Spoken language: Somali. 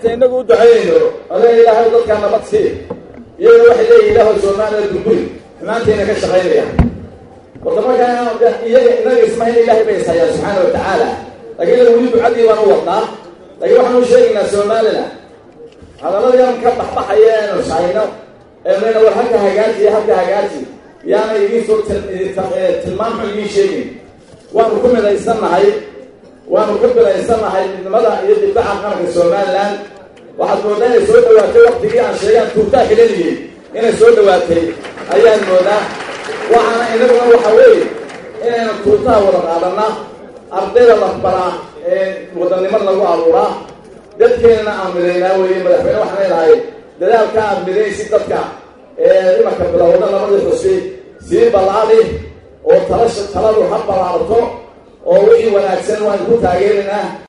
inta inagu u ducaynayno olee ilaahay dadkaa nabad sii iyagana waxay leeyihin ilaahow soomaaliya gurguri xumaantayna ka shaqaynaya warta markaa iyaga inaga ismahayn ilaahay bay ishayaan subxaana wa tacaala laakiin inaga weli ducadii baan u wadnaa laakiin waxaan u sheegaynaa somalilan hadalladayan ka baxbaxaya eenu shayno eenayna war halka hagaaji iyo halka hagaaji yaana idiin soo tilmaan xun idiin sheegin waanu ku midaysannahay waanu ku midaysannahay midnimada iyo dibdaca qaranka somalilan waxaad moodaa inay soo dhawaatay waktigii aan sheegaan tuugtaa kaleniyey inay soo dhawaatay ayaan moodaa waxaana inaguna waxa weeye inaynu tuugtaha wada qaadana ardayda lafbaraa ee wadanimada lagu abuuraa dadkeenana aan midaynaa weeye madaxweyne waxaan leedahay dadaalka aad midaysid dadka ee imanka bilowda labadii xusi sii ballaadi oo talasha taladu ha ballaarto oo wixii wanaagsan waan ku taageeraynaa